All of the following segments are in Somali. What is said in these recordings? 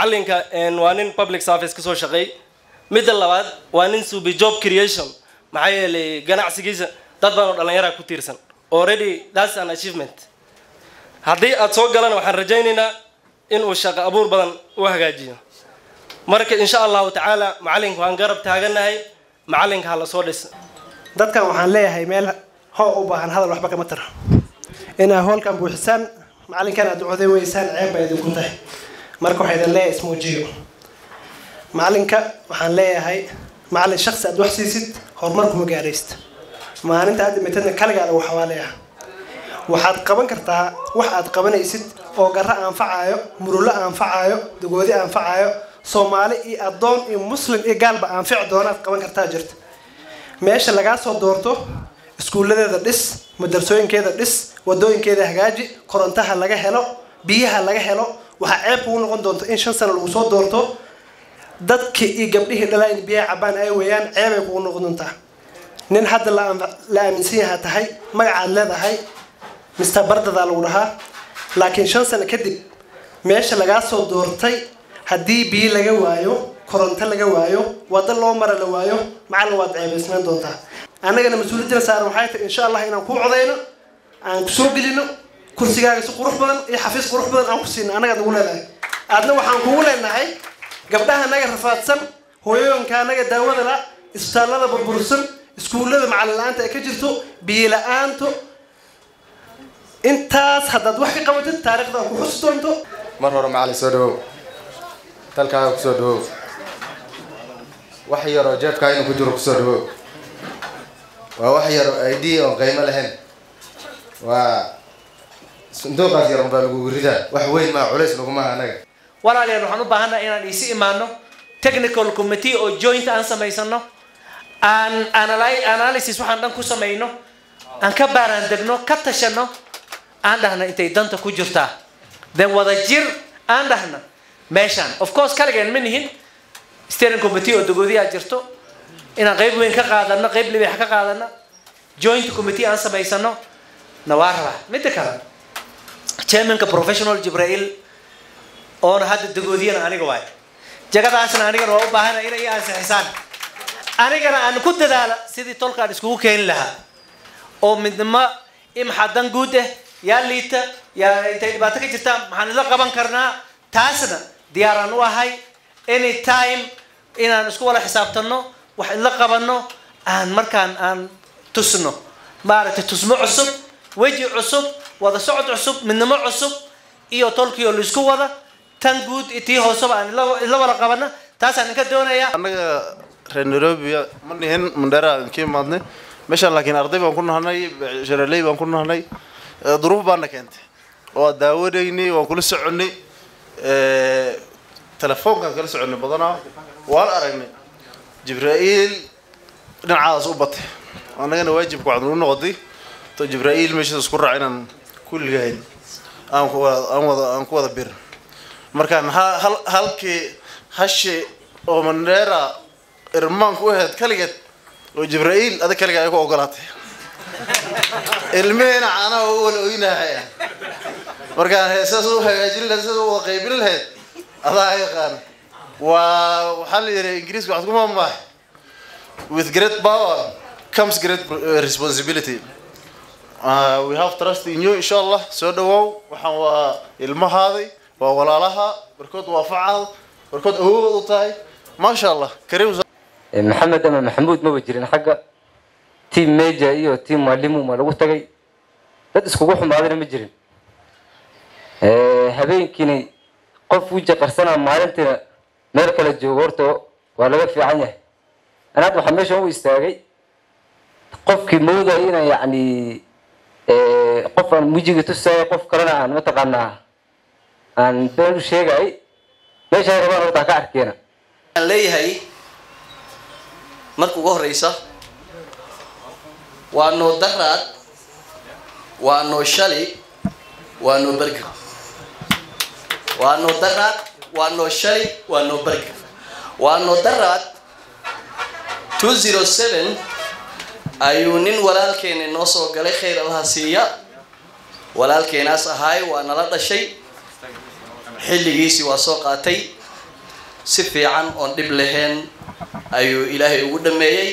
macalinka waa nin public service kasoo shaqeey midda labaad waa nin subi job creation maxaa yeelay ganacsigiisa dad badan oo dhallinyaraa ku tiirsan already that's an achievement haddii aad soo galan waxaan rajaynaynaa inuu shaqo abuur badan u hagaajiyo marka insha allahu tacaala macalinka waan garab taaganahay macalinka ha la soo dhisa dadkan waxaan leeyahay meel hoo u baahan hadal waxba kama taro inaa hoolkan buuxisaan macalinkan aad ducoday weysaan ceeb baa idinku tahay marka waxaa idin leeyahay ismuujiyo macalinka waxaan leeyahay macalin shaksi aad wax siisid horumar kuma gaaraysta maalinta aad dhimatadna kaligaada waxawaaleah waxaad qaban kartaa wax aad qabanaysid oo garro anfacaayo murulo anfacaayo dagoodi anfacaayo soomaali iyo addoon iyo muslim iyo gaalba anfici doonaad qaban kartaa jirta meesha lagaa soo doorto iskuulladeeda dhis madrasooyinkeeda dhis wadooyinkeeda hagaaji korontaha laga helo biyaha laga helo waxaa ceeb kugu noqon doonta in shan sano lagu soo doorto dadkii iyo gabdhihii dhalaa in biyaha cabaan ay weeyaan ceebay kugu noqon doontaa nin hadda la aaminsan yahaa tahay magacaad leedahay mister bardadaa lagu dhahaa laakiin shan sano kadib meesha lagaa soo doortay haddii biyo laga waayo koronto laga waayo wado loo mara la waayo macallin waad ceebaysnaan doontaa annagana mas-uuliyadina saaran waxay tahay insha allah inaan kuu codayno aan kusoo gelino kursigaaga si qurux badan iyo xafiis qurux badan aan ku siino annagaad nagu leedahay aadna waxaan kugu leenahay gabdhaha naga rafaadsan hooyooyinka anaga daawada la isbitaallada burbursan iskuullada macallin la-aanta ay ka jirto biyo la-aanto intaas haddaad wax ka qabatid taariikhda ku xusi doonto mar hore macallin soo dhawow dalkaaga kusoo dhawow wax yaroo jeebkaa inuu ku jiro kusoo dhawow waa wax yaro id oon qiimo lahayn waa sanduuqaas yar unbaa lagugu ridaa wax weyn maa culays lagumaha anaga walaalayaal waxaan u baahannaha inaan isi imaano technical committee oo joint aan samaysano aan analy- analysis waxaan dhan ku samayno aan ka baaraan degno ka tashano aan dhahna intay danta ku jirtaa then wada jir aan dhahna meeshaan of course kaligeen ma nihin steering committee oo dagoodiyaa jirto inaan qayb weyn ka qaadano qayb libeex ka qaadano joint committee aan samaysano na waa rabaa midda kale chairmanka professional jibrail oona hadda dagoodiyana aniga waay jagadaasna anigana waa u baahana inay i ansixisaan anigana aan ku dadaala sidii tolkaan iskugu keeni lahaa oo midnimo imxadan guud ah yaa liita yaa intay dhibaato ka jirtaan maxaan idla qaban karnaa taasna diyaaraan u ahay any time inaan isku wada xisaabtano wax idla qabano aan markaan aan tusno maaragtay tusmo cusub weji cusub wada socod cusub midnimo cusub iyo tolkii oo laisku wada tan guud iyo tii hooseba aan idla idla wada qabana taasaan idinka doonayaa annaga reer nairobi ma nihin mandheera aan ka imaadnay meeshaan laakiin arday baan ku nahnay sharaley baan ku nahnay eh, duruuf baana keentay waa daawanaynay waan kula soconay eh, telefoonkaan kala soconay badanaa waan aragnay jibraa'iil dhinacaadaas u batay annagana waajibka waxaad nagu noqotay to jibraa'iil meeshaas isku raac inaan kulligahayn aan ku wada aan wada aan ku wada bir markaan ha- hal halkii hashi oo mandheera irmaanku u ahayd kaligeed oo jibraa'iil adag kaliga ay ku ogolaatay ilmihiina caanaha u wala oynahaya markaan heesaas u hagaajin lahayd sidaas u wada qaybin lahayd adaa yaqaan waa waxaa la yidhi ingiriiska waxaad ku maamaahay with great power comes great uh, responsibility uh, we have trust in you insha allah soo dhawow waxaan waa ilmahaaday waa walaalaha barkood waa facaal barkood awood u tahay maasha allah kariim maxamed ama maxamuud maba jirin xagga team meja iyo team mwalimu ma lagu tagay dad iskugu xumaadana ma jirin habeenkiini qof wija qarsanaa maalintiina meel kala joogo horta waa laga fiican yahay ana hadda waxaa meeshan u istaagay qofkii moodaya inaan yacni qof aan wejigii tusaayo qof kalena aan mataqaanaa aan been u sheegay meesha ay rabaan horta ha ka arkeena aan leeyahay marka ugu horeysa waa noo daraad waa noo shali waa noo berger waa noo daraad waa noo shali waa noo berger waa noo daraad two zero seven ayuu nin walaalkeena noo soo galay khayr allaha siiya walaalkeenaas ahaay waa nala dhashay xilligiisii waa soo qaatay si fiican oon dhib lahayn ayuu ilaahay ugu dhameeyey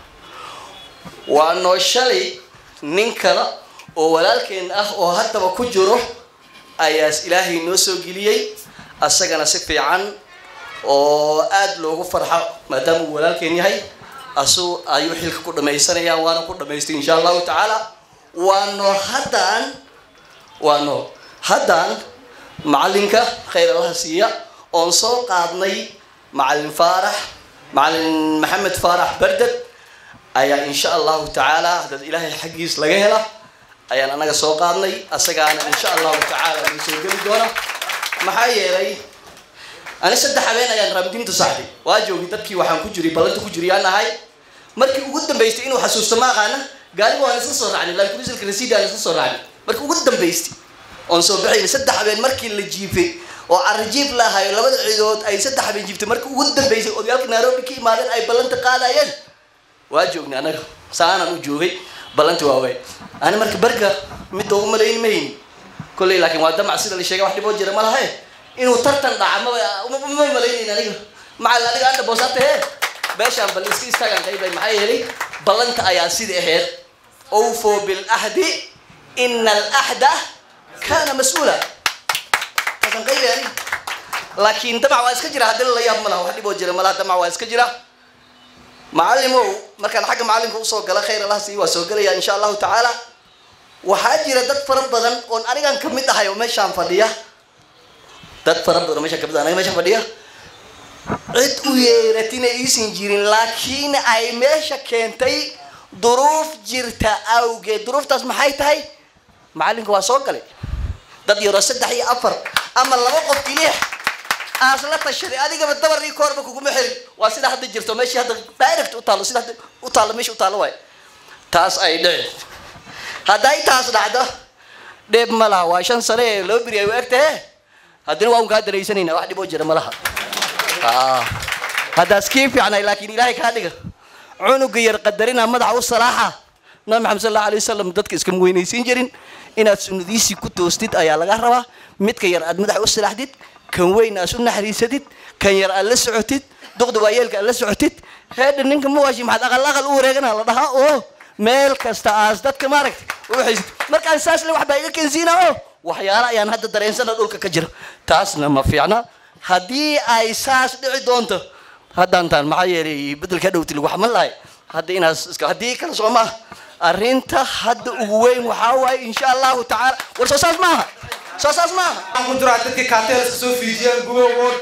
waa noo shalay nin kale oo walaalkeen ah oo haddaba ku jiro ayaas ilaahay noo soo geliyey asagana si fiican oo aada loogu farxo maadaama uu walaalkeen yahay asu ayuu xilka ku dhamaysanaya waana ku dhamaystay insha allahu tacaala waano haddaan waano haddaan macalinka khayr allaha siiya oon soo qaadnay macalin faarax macalin maxamed faarax barded ayaa insha allahu tacaala haddaad ilaahay xaggiis laga hela ayaan anaga soo qaadnay asagaana insha allahu tacaala noo soo geli doona maxaa yeelay ani saddex habeen ayaan raamdiinta saxday waa joogi dadkii waxaan ku jiray ballanta ku jiriyaan ahay markii ugu dambaystay inuu xasuusto ma aqaana gaariga waan isla soo raacnay lakulisalka rasiid aan isla soo raacnay markii ugu dambaystay oon soo baxayna saddex habeen markii la jiifay oo carajiib lahayo labada ciidood ay saddex habeen jiiftay markii ugu dambaysay odayaalka nairobi ka imaadeen ay ballanta qaadayeen waa joognay anaga saanaan u joogay ballanti waawey ani marka berga midda ugu malayn mahayn kolley laakiin waa damac sida la sheegay wax dhiboo jira ma lahe inuu tartan dhaca maba ma malaynayn aniga macal aniga anda boosaata he beeshaan bal iska istaagaan qaybay maxaa yeelay ballanta ayaa sida aheyd awfo bilahdi ina alahda kana mas-uula taasan qaybay aniga laakiin damac waa iska jira haddii la yaab ma laha wax dhiboo jira ma laha damac waa iska jira macalimow markaan xagga macalinka usoo gala khayr allah sii waa soo gelaya insha allahu tacaala waxaa jira dad fara badan oon anigan kamid ahay oo meeshaan fadhiya dad fara badan oo meeshaan kamid ah aniga meeshaan fadhiya cid u yeeratina iisan jirin laakiin ay meesha keentay duruuf jirta awgeed duruuftaas maxay tahay macalinka waa soo galay dad yaroo saddex iyo afar ama laba qof keliya aas la tashaday adigaba dabarii koorba kuguma xirin waa sida hadda jirto meeshii hadda direct u taalo sida hadda u taalo meesha u taalo waay taas ay dhici hadday taas dhacdo dheeb ma laha waa shan sane ee loo biri ay u egtahe haddana waa un kaa daraysanayna wax dhiboo jira ma laha haddaas kii fiicnay laakiin ilaahay kaa dhiga cunuga yar qadarina madaxa u salaaxa nabi maxamed sal allahu alay wasalam dadka iskama weynaysiin jirin inaad sunnadiisii ku toostid ayaa laga rabaa midka yar aad madaxa u salaaxdid kan weyn aad u naxariisatid kan yar aad la socotid duqda waayeelka aad la socotid heedha ninka mawaashi maxaad aqal aqal u wareegana la dhahaa oo meel kasta aas dadka maaragta waxaysid markaan saas le wax baa iga kensiina oo waxyaala ayaan hadda dareensana dhulka ka jira taasna ma fiicna haddii ay saas dhici doonto haddaantaan maxaa yeelay bedelka dhowti lagu xaman lahay hadda inaas iska haddii kale soo maaha arrinta hadda ugu weyn waxaa waaye insha allahu tacaala war soo saas maaha soo saas maaha waxaan ku jiraa dadkii kaatelska soo fiijiyeen guba ward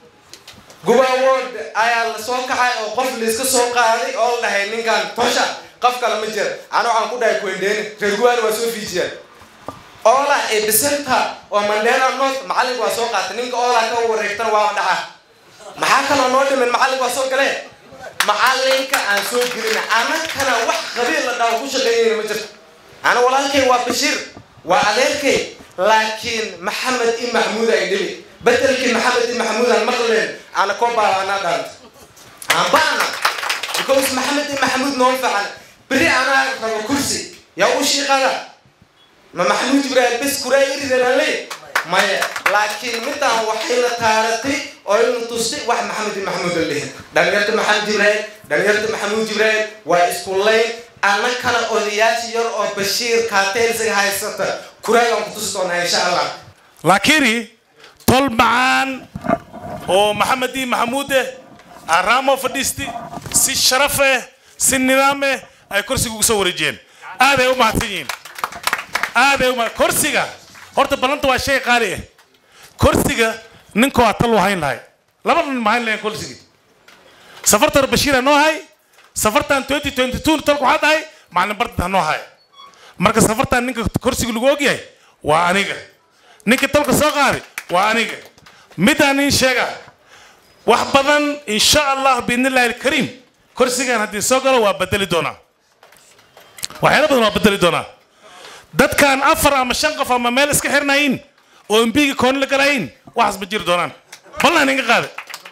guba ward ayaa la soo kacay oo qof layska soo qaaday oo la dhahay ninkan tosha qof kale ma jira ana waxaan ku dhahay kuendeeni reer gubaana waa soo fiijiyeen oola ee bisanta oo mandela north macalinka waa soo qaatay ninka oola ka wareegtana waa dhaca maxaa kaloo noo dhimin macalinka waa soo galee macalinka aan soo gelin anakana wax qabiil la dhaho ku shaqeeyeyna ma jirto ana walaalkay waa bashiir waa adeerkay laakiin maxamed i maxmuud ay dhibi bedelkii maxamed i maxmuud aan maqleen ana koo baabaanaa dhaanta aan baana because maxamed i maxmuud noo fiican beri anaa rabo kursi yaa u shiiqada ma maxamuud ibraahim bes kuraayiridalale maya laakiin midaan waxayna taaratay oo ina tustay wax maxamed i maxmuud la dhihin dhalinyarta maxamed ibraahim dhalinyarta maxamuud ibraahim waa isku layn annakana odayaasha yar oo bashiir kaateelsiga haysata kuraagaan ku tusi doonaa insha allah lakini tol macaan oo maxamed i maxamuud eh araamo fadhiisti si sharaf eh si nidaam eh ay kursiga ugu soo wareejiyeen aaday u mahadsan yihiin aaday uma kursiga horta ballanta waa shay qaali ah kursiga ninka waa tal u hayn lahay laba nin ma hayn lahayn kursigii safartan bashiira noo hay safartan twenty twenty two talku waxaa dhahay macalin bardad ha noo hay marka safartan ninka kursiga lagu ogyahay waa aniga ninka talka soo qaaday waa aniga midaan in sheega wax badan insha allah biidnillahi alkariim kursigan haddii soo galo waa bedeli doonaa waxyaala badan waa bedeli doonaa dadkaan afar ama shan qof ama meel iska xirnayin oo embiga kooni la galayin waxaas ma jiri doonaan ballan inga qaaday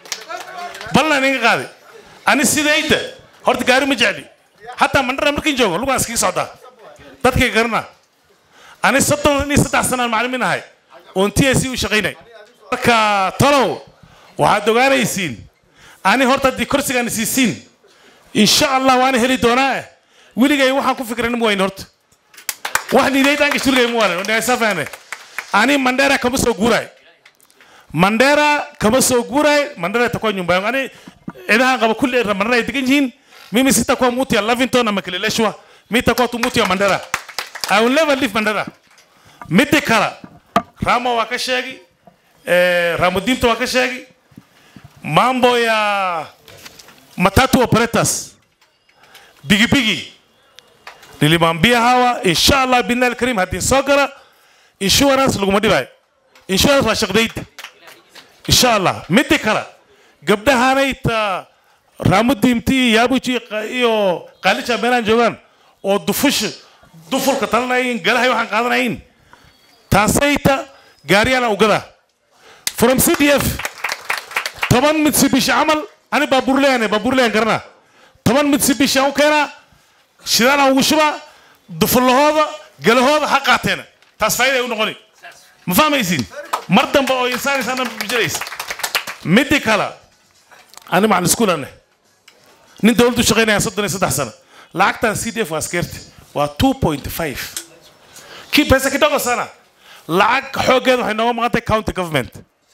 ballan inga qaaday ani sidayda horta gaari ma jecli hataa mandhara markin joogo lugaan iskaga socdaa dadkay garana ani soddon iyo saddex sanaan macalimiin ahay oon t s u shaqaynay marka talow waxaad ogaanaysiin ani horta haddii kursigaan isiisiin insha allah waana heli doonaa eh weligay waxaan ku fikran ma wayn horta wax niidaydaanka shurgay ma walan nagaysafahne ani mandera kama soo guuraay mandera kama soo guuraay mandera itakuwa nyumba yangu ani cidahan qaba kulli mandera ay degan yihiin mimi sitakuwa muti ya lavington ama kileleshwa mi itakuwa tu muti ya mandera i will never leave mandera midi kale ramo waa ka sheegi eh, ramudinta waa ka sheegi mambo ya matatu operators bigibigi nilimwambia hawa inshallah billahi alkarim haddii soo gala insurance laguma dhibayo insurance waa shaqdayda insha allah midi kale gabdhahanayta raamudiimti yaabuji iyo qaalisha meelaan joogaan oo dufush dufulka talanayin galahay waxaan qaadanayin taasayta gaariyaan ugada from c d f toban mitsubishi camal ani baabuurleyan baabuurleyan garana toban mitsubishi aan u keenaa shidaan aan ugu shubaa dufullahooda galahooda ha qaateena taas faa'iida ay u noqoni ma fahmaysiin mar dambe oo insaan insaan bijiraysa midi kale ani macalin iskuulane nin dowladdu shaqaynaya soddon iyo saddex sano lacagtan c d f waa askeerti waa two point five kii pesa kidogo sana lacag xooggeeda waxay nooga maqan tahay county government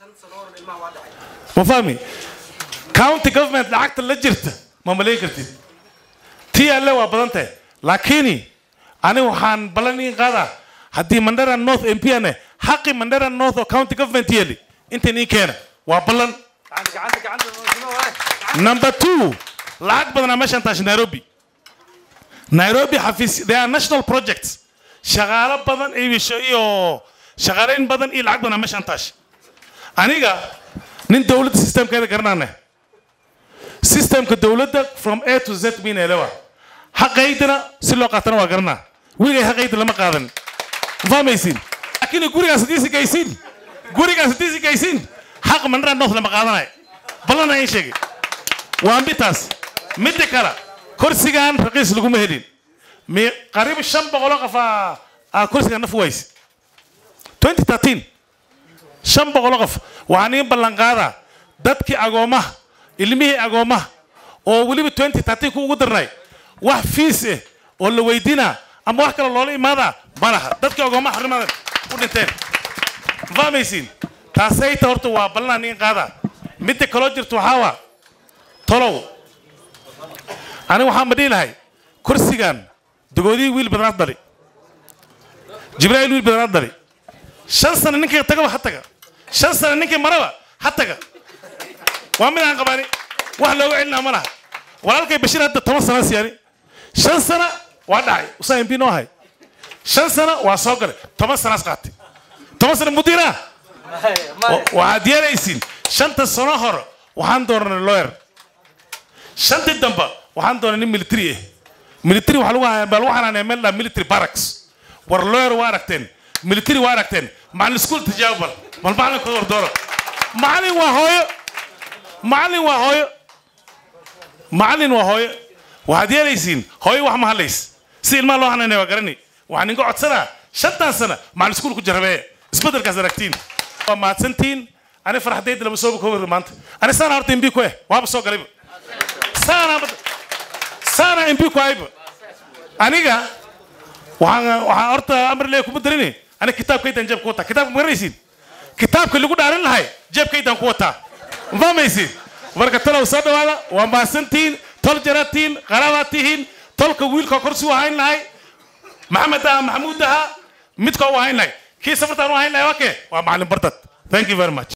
ma fahmi county government lacagta la jirta ma malayn kartid tii alle waa badan tahay laakiin ani waxaan ballan iin qaadaa haddii mandera north m p ane xaqi mandera north oo county government yeeli intan ii keena waa ballan number two lacag badanaa meeshaan taashi nairobi nairobi xafiis they are national projects shaqaalo badan iyo iyo shaqaalayn badan iyo lacag badanaa meeshaan taashi aniga nin dowladda systemkeeda garanaane systemka dowladda from a to z mina elewa xaqaydana si loo qaatana waa garanaa weligay xaqayda lama qaadan ma fahmaysiin laakiin gurigaas haddii si gaysiin gurigaas haddii si gaysiin xaq mandara north lama qaadanayo ballan ayin sheegay waa mitaas midda kale kursigan raqiis laguma helin mi qariib shan boqoloo qof aa aa kursigan naf wayse 2013 shan boqoloo qof waxaan iin ballan qaadaa dadkii agoomaha ilmihii agoomaha oo weliba 2013 ku ugu darnay wax fiis eh oo la weydiinaa ama wax kale loola imaadaa ma laha dadkii agoomaha xarimadan u dhinteen ma fahmaysiin taasayta horta waa ballanaan iin qaadaa midda kaloo jirta waxaa waa tolow ani waxaan ma dhihi lahay kursigan dogoodihii wiil badanaad dhali jibraa'iil wiil badanaad dhali shan sano ninkii tagaba ha taga shan sano ninkii maraba ha taga waa mid aan qabaani wax looga celinaa ma laha walaalkay bashiir hadda toban sana siyaani shan sana waa dhacay usaa mp noo hay shan sana waa soo galay toban sanaas qaatay toban sana mudiira waxaad yeelaysiin shanta sano hore waxaan doonanay lawyer shantii dambe waxaan doonay nin military ah military waxaa lagu hayaa baa lagu xanaanaya meel dhaa military barracks war lawyer waa aragteen military waa aragteen macalin iskuul tijaabo bal bal macalinkooda war dooro macalin waa hooyo macalin waa hooyo macalin waa hooyo waxaad yeelaysiin hooyo wax ma hadlays si ilmaha loo hanaanaya waa garani waxaan inga codsanaa shantan sana macalin iskuul ku jarabeeye isbedelkaas aragtiin waa mahadsantiin ani farxadayda lama soo koobi maanta ani saana horta imbi ku eh waaba soo galayba saana saana imbi ku ayba aniga waxaan waxaan horta amar lee kuma darini ani kitaabkaydan jeebka wataa kitaabka ma garanaysiin kitaabka lagu dhaarin lahay jeebkaydan ku wataa ma fahmaysiin marka talow soo dhawaada waa mahadsantihiin tol jaratiin qaraabaad tihiin tolka wiilka korsi u hayn lahay maxamed aha maxamuud aha midka u hayn lahay kii safartaan u hayn lahay waa kee waa macalin bartad thank you very much